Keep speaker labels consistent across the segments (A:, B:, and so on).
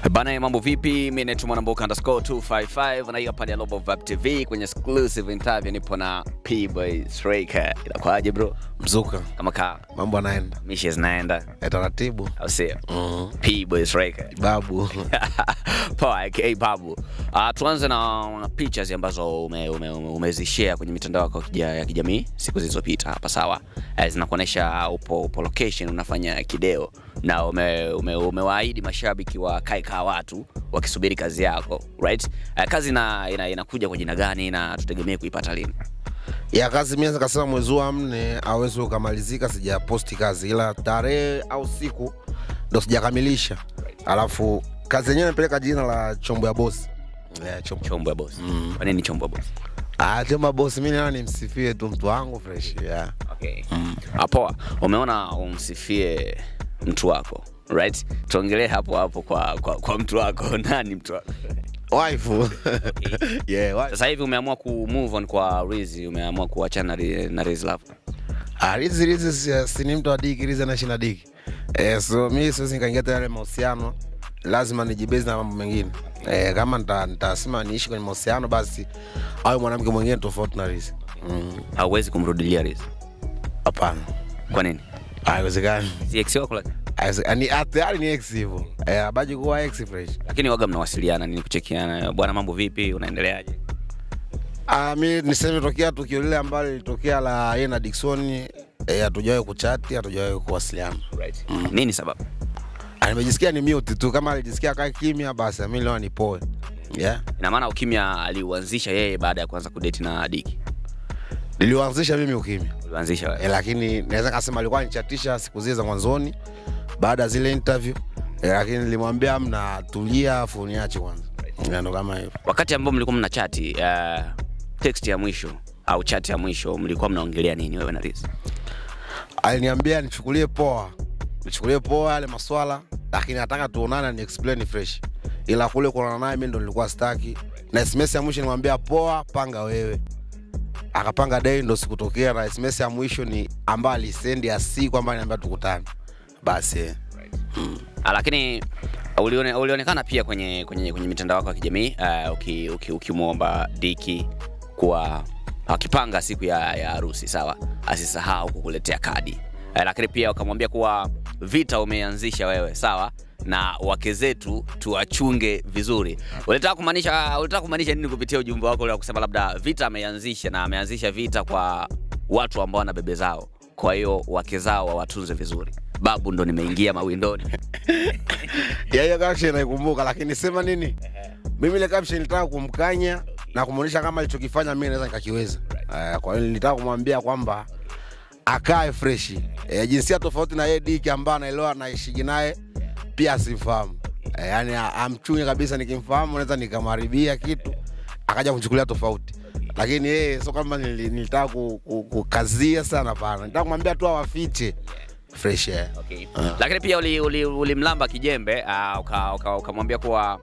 A: Bana, mambo vipi? Mimi naitwa Mwanamboka underscore 255 na hii hapa ni Global Vibe TV kwenye exclusive interview, nipo na P-Boy Striker. Inakwaje bro?
B: Mzuka,
A: Kama ka
B: mambo anaenda
A: mishe zinaenda
B: ya taratibu.
A: au sio?
B: Mhm.
A: P-Boy Striker.
B: Babu
A: Poa, aka Babu. Uh, tuanze na na pictures ambazo ume, ume, ume, umezishare kwenye mitandao yako ya kija- ya kijamii siku zilizopita hapa sawa. Uh, zinakuonyesha upo, upo location unafanya kideo na ume, ume, umewaahidi mashabiki wa kaeka watu wakisubiri kazi yako right? Uh, kazi ina, ina, inakuja kwa jina gani na tutegemee kuipata lini?
B: ya kazi mimi kasema mwezi wa nne awezi ukamalizika, sijaposti kazi, ila tarehe au siku ndo sijakamilisha. Alafu kazi yenyewe napeleka jina la chombo ya bosi yeah, chombo.
A: Chombo ya boss. Kwa nini chombo ya boss?
B: Ah, chombo ya bosi, mimi naona nimsifie tu mtu wangu fresh yeah.
A: Okay. Ah, poa. Umeona umsifie mtu wako right? Tuongelee hapo hapo kwa, kwa, kwa mtu wako. Nani mtu wako?
B: Waifu yeah, wife.
A: Sasa hivi umeamua ku move on kwa Rizzy, umeamua kuachana na Ri- na Rizzy Love.
B: Ah, Rizi Rizi si, si ni mtu wa diki, Rizi anaishi na diki eh, so mi siwezi nikaingia tena yale mahusiano, lazima nijibezi na mambo mengine eh, kama nita- nitasema niishi kwenye mahusiano basi awe mwanamke mwingine tofauti na Rizi. Mm,
A: Hauwezi kumrudilia Rizzy.
B: Hapana,
A: Kwa nini?
B: haiwezekani.
A: Si ex wako lakini.
B: Haiweze- ni ah, tayari ni ex hivyo eh, abaji kuwa ex fresh.
A: Lakini waga mnawasiliana nini kuchekiana? Bwana mambo vipi? Unaendeleaje?
B: Ah, mi niseme tokea tukio lile ambalo lilitokea la yeye na Dickson eh, hatujawahi kuchati, hatujawahi kuwasiliana.
A: Right. Nini sababu?
B: Ah, nimejisikia ni mute tu, kama alijisikia kaa kimya basi mimi leo nipoe. Yeah.
A: Ina maana ukimya aliuanzisha yeye baada ya kuanza kudate na Diki.
B: Niliuanzisha mimi ukimya
A: Ulianzisha wewe.
B: e, lakini naweza kasema alikuwa nichatisha siku zile za mwanzoni baada ya zile interview e, lakini nilimwambia mna tulia afu niache kwanza Ya, ndo kama hivyo
A: Wakati ambao mlikuwa mna chati, uh, text ya mwisho au chat ya mwisho mlikuwa mnaongelea nini wewe na Rizzy?
B: aliniambia nichukulie poa nichukulie poa yale maswala lakini nataka tuonane ni explain fresh ila kule kuonana naye mimi ndo nilikuwa staki na sms ya mwisho nimwambia poa panga wewe akapanga day ndo sikutokea na sms ya mwisho ni ambayo alisendi ya si kwamba niambia tukutane basi eh.
A: Ah, lakini ulione, ulionekana pia kwenye, kwenye, kwenye mitandao yako ya kijamii uh, uki, uki, ukimwomba Diki kuwa akipanga siku ya, ya harusi sawa, asisahau kukuletea kadi uh, lakini pia ukamwambia kuwa vita umeanzisha wewe sawa na wake zetu tuwachunge vizuri. Ulitaka kumaanisha ulitaka kumaanisha nini kupitia ujumbe wako ule wa kusema labda vita ameanzisha na ameanzisha vita kwa watu ambao wana bebe zao, kwa hiyo wake zao wawatunze vizuri. Babu ndo nimeingia mawindoni.
B: ya hiyo caption naikumbuka, lakini sema nini, mimi ile caption nilitaka kumkanya na kumwonyesha kama alichokifanya mimi naweza nikakiweza. Uh, kwa hiyo nilitaka kumwambia kwamba akae fresh e, jinsia tofauti na yeye Diki ambaye anaelewa anaishigi naye pia asimfahamu e, yani amchunye kabisa. Nikimfahamu naweza nikamharibia kitu akaja kuchukulia tofauti, lakini yeye sio kama nili- nilitaka ku- ku- kukazia sana, hapana. Nilitaka kumwambia tu awafiche fresh eh.
A: Okay. Lakini pia ulimlamba uli, ulimlamba kijembe uh, ukamwambia uka, ukamwambia kuwa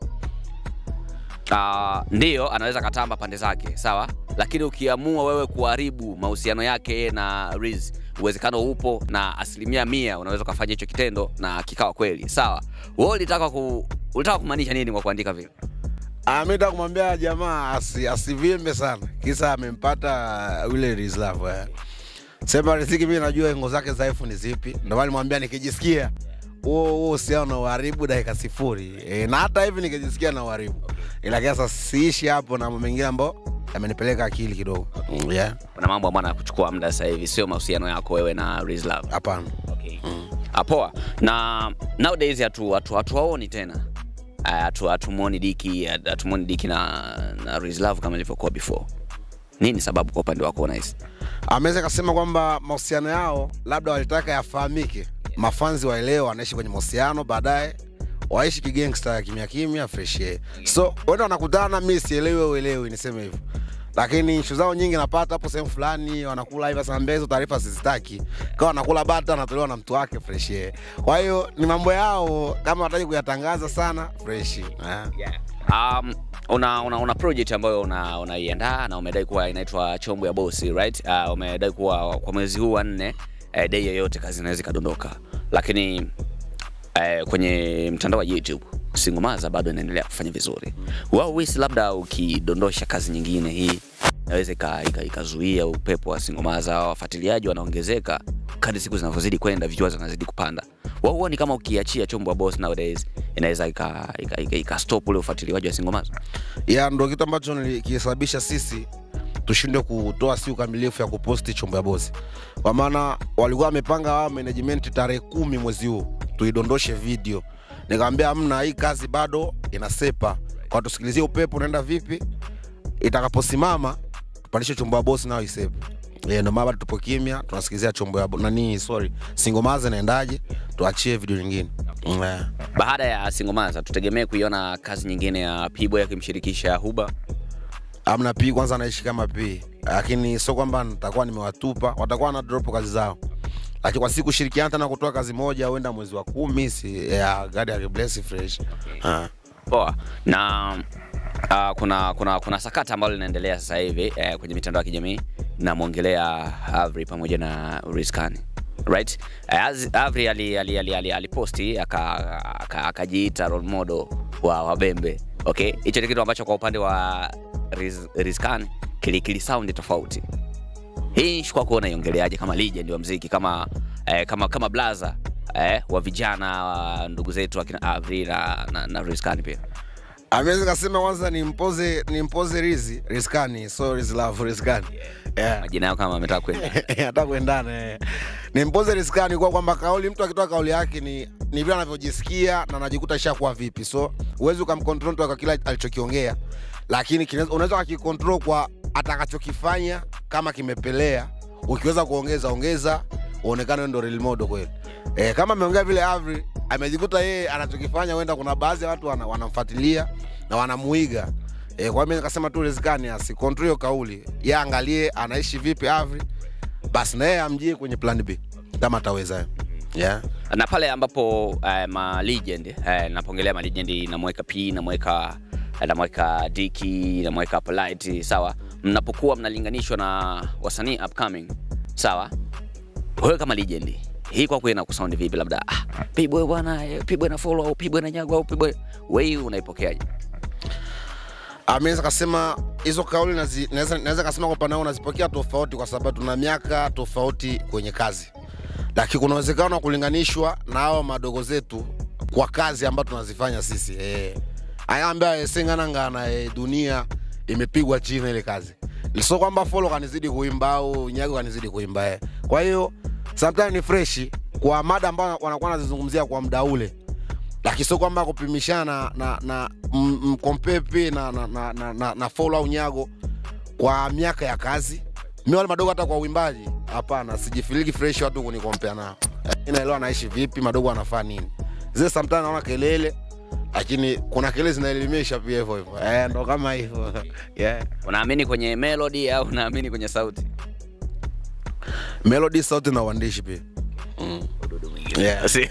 A: uh, ndio anaweza katamba pande zake sawa, lakini ukiamua wewe kuharibu mahusiano yake yeye na Riz, uwezekano upo na asilimia mia unaweza ukafanya hicho kitendo na kikawa kweli sawa. Wewe ulitaka ku, ulitaka kumaanisha nini kwa kuandika vile?
B: Ah, mi nataka kumwambia jamaa asi, asivimbe sana, kisa amempata yule Rizlav eh. Sema riziki, mi najua engo zake dhaifu ni zipi, ndio maana nimwambia nikijisikia huo huo uhusiano na uharibu dakika sifuri e, na hata hivi nikijisikia na uharibu, ila sasa siishi hapo na mambo mengine ambayo yamenipeleka akili kidogo. Mm, yeah,
A: Kuna mambo ambayo yanakuchukua muda sasa hivi, sio mahusiano yako wewe na Riz Love.
B: hapana.
A: Okay. Ah, poa. Na nowadays hatu hatu hatuwaoni tena. Ah, Hatu hatumuoni Diki, hatumuoni Diki na na Rizlove kama ilivyokuwa before. Nini sababu kwa upande wako unahisi?
B: ameweza kasema kwamba mahusiano yao labda walitaka yafahamike, mafanzi waelewe wanaishi kwenye mahusiano, baadaye waishi kigangsta ya kimya kimya fresh air. So wenda wanakutana, mi sielewi, wewe uelewi, niseme hivyo lakini nshu zao nyingi napata hapo sehemu fulani wanakula hivi sasa, mbele hizo taarifa sizitaki, kama wanakula bata anatolewa na mtu wake fresh air. Kwa hiyo ni mambo yao, kama wataki kuyatangaza sana fresh yeah.
A: Um, una, una, una project ambayo una- unaiandaa na umedai kuwa inaitwa chombo ya bosi right? Uh, umedai kuwa kwa mwezi huu wa nne eh, day yoyote kazi inaweza ikadondoka, lakini eh, kwenye mtandao wa YouTube Singomaza bado inaendelea kufanya vizuri. Wao wisi, labda ukidondosha kazi nyingine hii inaweza ika- ika- ikazuia upepo wa Singomaza, wafuatiliaji wanaongezeka kadri siku zinavyozidi kwenda, viewers zinazidi kupanda. Wao huoni kama ukiachia chombo wa boss nowadays inaweza ika, ika, ika, ika stop ule ufuatiliaji wa Singomaza?
B: ya ndo kitu ambacho nilikisababisha sisi tushindwe kutoa siku kamilifu ya kuposti chombo ya bosi, kwa maana walikuwa wamepanga wao management tarehe kumi mwezi huu tuidondoshe video. Nikamwambia amna, hii kazi bado inasepa, kwa tusikilizie upepo unaenda vipi, itakaposimama tupandishe chombo ya bosi nayo isepe. Yeah, ndo maana bado tupo kimya, tunasikilizia chombo ya bo- nani, sorry, singomaza inaendaje, tuachie video nyingine yeah.
A: Baada ya Singomaza tutegemee kuiona kazi nyingine ya P-Boy akimshirikisha Huba.
B: amna P kwanza anaishi kama P, lakini sio kwamba nitakuwa nimewatupa, watakuwa na drop kazi zao, lakini kwa siku kushirikiana tena kutoa kazi moja, huenda mwezi wa kumi, si ya gadi ya bless fresh Ah.
A: Poa. Na uh, kuna kuna kuna sakata ambalo linaendelea sasa hivi eh, kwenye mitandao ya kijamii namwongelea Avri pamoja na Rizkani. Right? Eh, Az- Avri ali ali ali, ali, aliposti aka- aka- akajiita role model wa Wabembe. Okay? Hicho ni kitu ambacho kwa upande wa Riz, Rizkani kili, kili sound tofauti. Hii issue kwako unaiongelea kama legend wa mziki kama eh, kama kama blaza eh, wa vijana wa ndugu zetu akina Avri na, na, na Rizkani pia.
B: Ameweza kasema kwanza nimpoze nimpoze Rizi Rizkani, so Riz love Rizkani yeah.
A: majina yao kama ametaka kwenda
B: hata kuendana eh. nimpoze Rizkani kwa kwamba kauli, mtu akitoa kauli yake ni ni vile anavyojisikia na anajikuta ishakuwa vipi, so huwezi ukamcontrol mtu kwa kila alichokiongea, lakini kinaweza- unaweza ukakicontrol kwa atakachokifanya kama kimepelea, ukiweza kuongeza ongeza, uonekane wewe ndo real model kweli. Eh, kama ameongea vile Avri amejikuta yeye anachokifanya, huenda kuna baadhi ya watu wana, wanamfuatilia na wanamuiga. Eh, kwa hiyo mimi nikasema tu Rizkani asicontrol hiyo kauli, yeye angalie anaishi vipi Avri, basi na yeye amjie kwenye plan B kama ataweza. Yeah.
A: na pale ambapo eh, ma legend eh, napongelea ma legend namweka P namweka namweka Diki namweka Polite sawa, mnapokuwa mnalinganishwa na wasanii upcoming sawa, wewe kama legend hii kwako ina kusound vipi? Labda ah, P-Boy bwana, eh, P-Boy na follow au P-Boy na nyago au P-Boy, wewe unaipokeaje?
B: ameweza kasema hizo kauli nazi- naweza naweza kasema kwa upande wangu nazipokea tofauti, kwa sababu tuna miaka tofauti kwenye kazi, lakini kuna uwezekano wa kulinganishwa na hao madogo zetu kwa kazi ambayo tunazifanya sisi eh. aya ambaye senganangana eh, dunia imepigwa chini ile kazi, sio kwamba follow kanizidi kuimba au nyago kanizidi kuimba eh. Kwa hiyo sometimes ni fresh kwa mada ambayo wanakuwa wanazizungumzia kwa muda ule lakini sio kwamba kupimishana na na m- mkompepe na na, na, na, na, na follow au nyago kwa miaka ya kazi mi wale madogo hata kwa uimbaji hapana sijifiliki fresh watu kunikompea nao Lakini naelewa naishi vipi madogo wanafaa nini zile sometimes naona kelele lakini kuna kelele zinaelimisha pia hivyo hivyo eh, ndo kama hivyo yeah.
A: Unaamini kwenye melody au unaamini kwenye sauti?
B: melody sauti na uandishi pia yeah.
A: Si.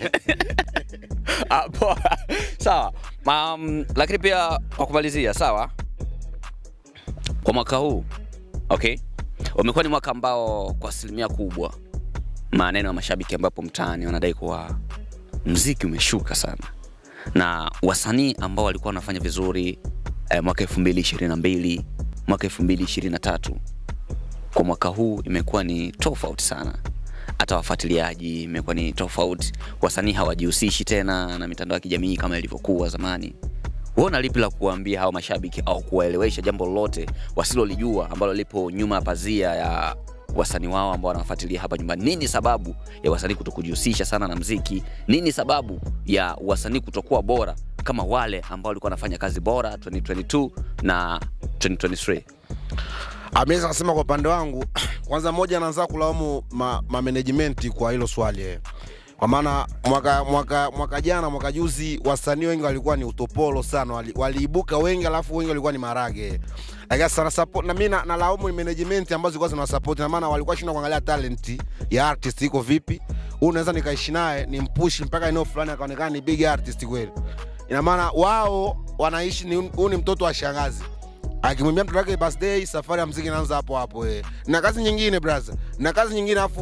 A: Ah, poa. sawa um, lakini pia kwa kumalizia sawa kwa mwaka huu okay umekuwa ni mwaka ambao kwa asilimia kubwa maneno ya mashabiki ambapo mtaani wanadai kuwa mziki umeshuka sana na wasanii ambao walikuwa wanafanya vizuri eh, mwaka 2022 mwaka 2023 kwa mwaka huu imekuwa ni tofauti sana hata wafuatiliaji imekuwa ni tofauti wasanii hawajihusishi tena na mitandao ya kijamii kama ilivyokuwa zamani huona lipi la kuwaambia hao mashabiki au kuwaelewesha jambo lolote wasilolijua ambalo lipo nyuma ya pazia ya wasanii wao ambao wanawafuatilia hapa nyumbani nini sababu ya wasanii kuto kujihusisha sana na mziki nini sababu ya wasanii kutokuwa bora kama wale ambao walikuwa wanafanya kazi bora 2022 na 2023
B: ameweza kusema kwa upande wangu kwanza moja anaanza kulaumu ma, ma management kwa hilo swali eh. kwa maana mwaka, mwaka, mwaka jana mwaka juzi wasanii wengi walikuwa ni utopolo sana wali, waliibuka wengi alafu wengi walikuwa ni marage lakini sana support na mimi na- nalaumu ni management ambazo zilikuwa zinawasupport na maana walikuwa shindwa kuangalia talent ya artist iko vipi huyu naweza nikaishi naye ni mpush mpaka eneo fulani akaonekana ni big artist kweli ina maana wao wanaishi ni huyu ni mtoto wa shangazi akimwambia mtoto wake birthday, safari ya mziki inaanza hapo hapo eh. Na kazi nyingine brother, na kazi nyingine afu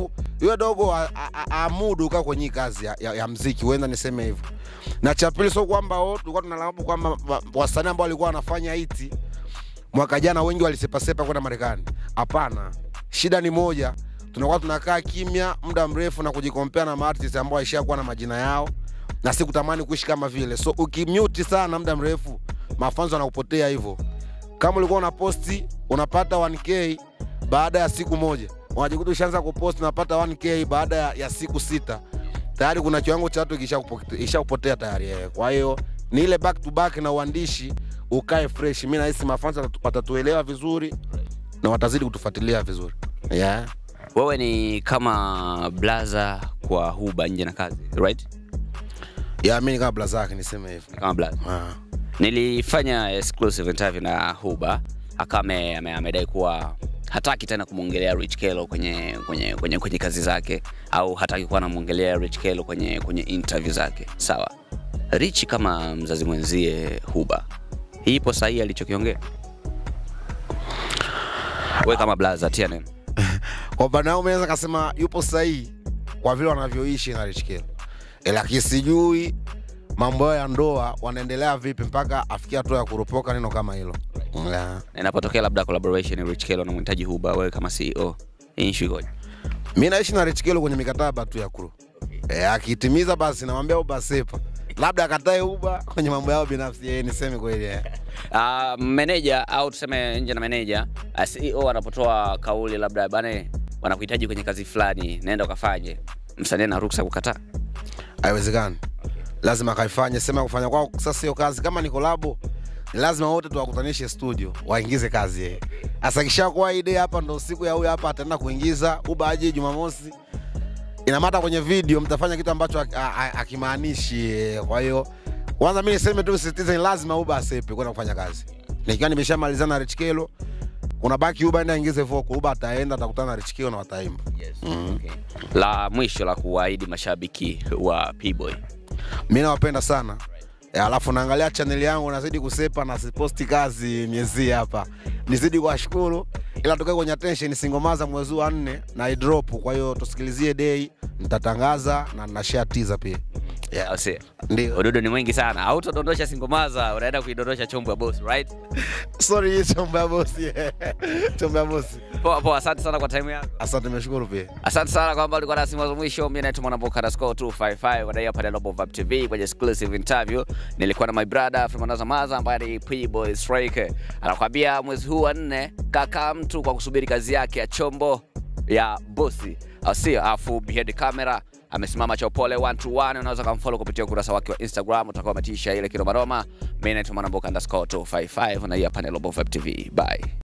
B: yule dogo a- a- a- aamudu kaa kwenye hii kazi ya, ya, ya mziki huenda niseme hivyo na cha pili sio kwamba oh, tulikuwa tunalaumu kwamba wa- wasanii ambao walikuwa wanafanya hiti mwaka jana wengi walisepasepa kwenda marekani hapana shida ni moja tunakuwa tunakaa kimya muda mrefu na kujikompea na maartist ambao waishakuwa na majina yao na si kutamani kuishi kama vile so ukimute sana muda mrefu mafanzo wanakupotea hivyo kama ulikuwa una posti unapata 1k baada ya siku moja unajikuta ushaanza kuposti unapata 1k baada ya, ya siku sita tayari kuna kiwango cha watu kishakupote- ishakupotea tayari eh. kwa hiyo ni ile back to back na uandishi ukae fresh mi nahisi mafansa watatu- watatuelewa vizuri na watazidi kutufuatilia vizuri yeah.
A: wewe ni kama blaza kwa huba nje na kazi right
B: yeah, mi ni kabla zake niseme hivyo
A: kama blaza
B: ah.
A: nilifanya exclusive interview na huba akawa ame- ame- amedai kuwa hataki tena kumwongelea rich kelo kwenye, kwenye, kwenye, kwenye kazi zake au hataki kuwa anamwongelea rich kelo kwenye, kwenye interview zake sawa rich kama mzazi mwenzie huba hii ipo sahihi alichokiongea we kama blaza tia neno
B: kwa upande wangu mi naweza kasema yupo sahihi kwa vile wanavyoishi na Rich Kelo, Eh, lakini sijui mambo yao ya ndoa wanaendelea vipi mpaka afikia hatua ya kuropoka neno kama hilo yeah.
A: na inapotokea labda collaboration rich kelo namhitaji huba wewe kama ceo hii issue ikoje
B: mi naishi na Rich Kelo kwenye mikataba tu ya kuru e, akitimiza basi namwambia uba sepa labda akatae uba kwenye mambo yao binafsi yeye niseme kweli eh.
A: uh, meneja au tuseme nje na meneja uh, ceo anapotoa kauli labda bane wanakuhitaji kwenye kazi fulani naenda ukafanye msanii ana ruksa kukataa
B: haiwezekani lazima akaifanye sema kufanya kwao sasa hiyo kazi kama ni kolabo ni lazima wote tuwakutanishe studio waingize kazi yeye sasa kishakuwa idea hapa ndo siku ya huyu hapa ataenda kuingiza uba aje jumamosi inamata kwenye video mtafanya kitu ambacho haki- ha- ha- hakimaanishi eh, kwa hiyo kwanza mi niseme tu sisitize ni lazima uba asepe kwenda kufanya kazi nikiwa nimeshamalizana na Rich Kelo kuna baki uba enda aingize voko uba ataenda atakutana na Rich Kelo na wataimba
A: la mwisho la kuwaahidi mashabiki wa pboy
B: mi nawapenda sana E, alafu naangalia chaneli yangu nazidi kusepa na siposti kazi miezi hii hapa nizidi kuwashukuru ila tukae kwenye attention singomaza mwezi wa nne na idrop kwa hiyo tusikilizie dei nitatangaza na nashare teaser pia yeah.
A: Au sio?
B: ndio
A: ududu ni mwingi sana hautodondosha singomaza unaenda kuidondosha chombo ya boss right
B: sorry hii chombo ya bosi chombo ya bosi
A: poa poa asante sana kwa time yako
B: asante nimeshukuru pia
A: asante sana kwamba ulikuwa nasi mwanzo mwisho mi naitwa mwanamboka underscore 255 wadai hapa Global Vibe tv kwenye exclusive interview nilikuwa na my brother Fremanaz Maza ambaye ni P-Boy Strike anakwambia mwezi huu wa nne kaka mtu kwa kusubiri kazi yake ya chombo ya bosi au sio afu behind the camera amesimama cha upole 121 unaweza kumfollow kupitia ukurasa wake wa instagram utakuwa umetisha ile kiromaroma mi naitwa mwanamboka underscore 255 na hii hapa ni Global Vibe tv bye